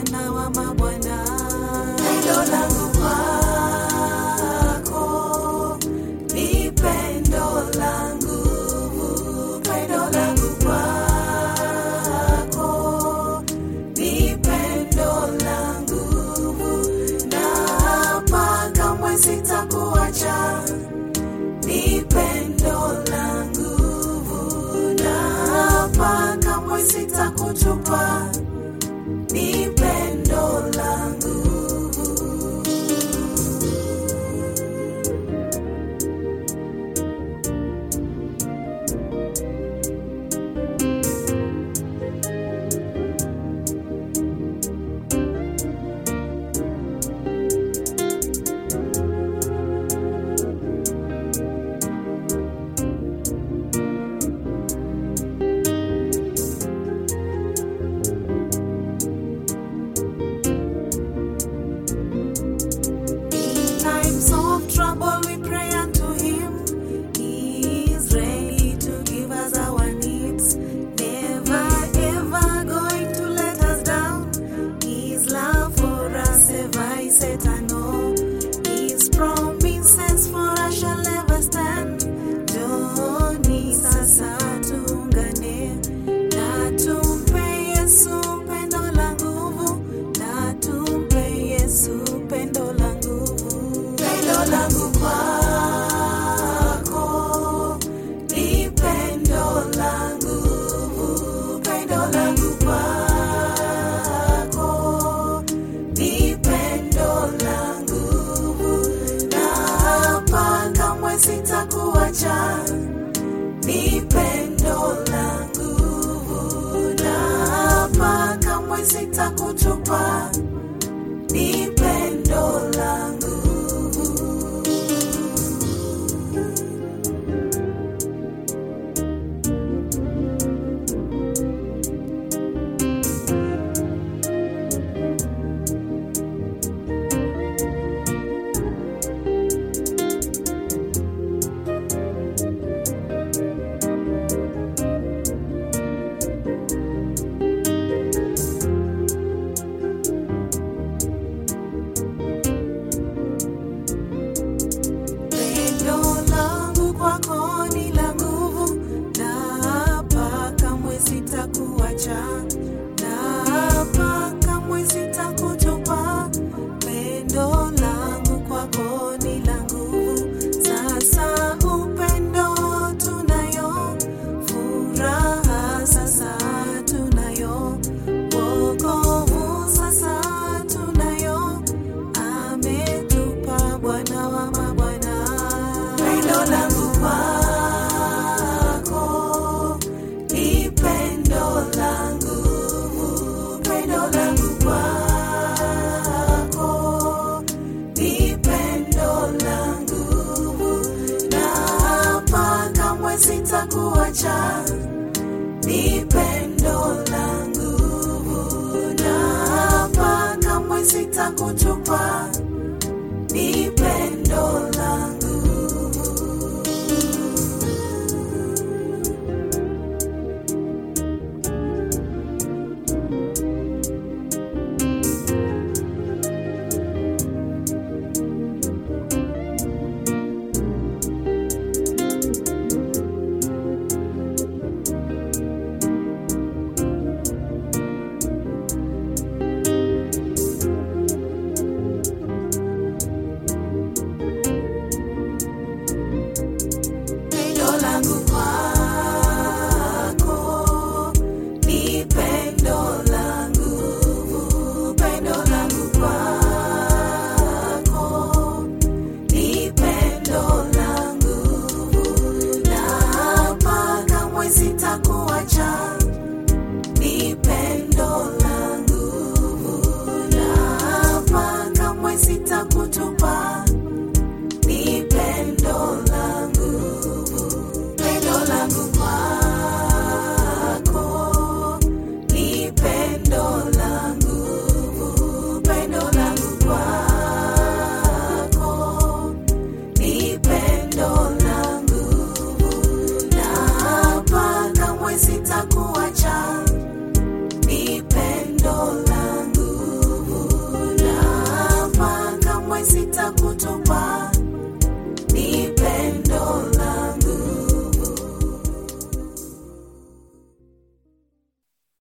Bwana wa mabwana. Pendo langu kwako ni pendo langu, pendo langu kwako ni pendo langu, na hapa kamwe sitakuacha ni pendo langu, na hapa kamwe sitakutupa ni pendo langu. In times of trouble, we pray unto Him. He is ready to give us our needs. Never ever going to let us down. His love for us ever is eternal. His promises for us shall never stand. Joni sasa tuungane na tumpe Yesu pendo la nguvu, na tumpe Yesu pendo la nguvu. Pendo langu kwako ni pendo la nguvu, pendo langu kwako ni pendo la nguvu, na hapa kamwe sitakuacha ni pendo la nguvu, na hapa kamwe sitakutupa ni pendo la nguvu. Pendo langu kwako ni la nguvu, na hapa kamwe sitakuacha, na hapa kamwe sitakutupa. Pendo langu kwako ni la nguvu, sasa upendo tunayo, furaha sasa tunayo, wokovu sasa tunayo, ametupa Bwana wa mabwana. Pendo langu kwako ni pendo langu, pendo langu kwako ni pendo langu, na hapa kamwe sitakuacha ni pendo langu, na hapa kamwe sitakutupa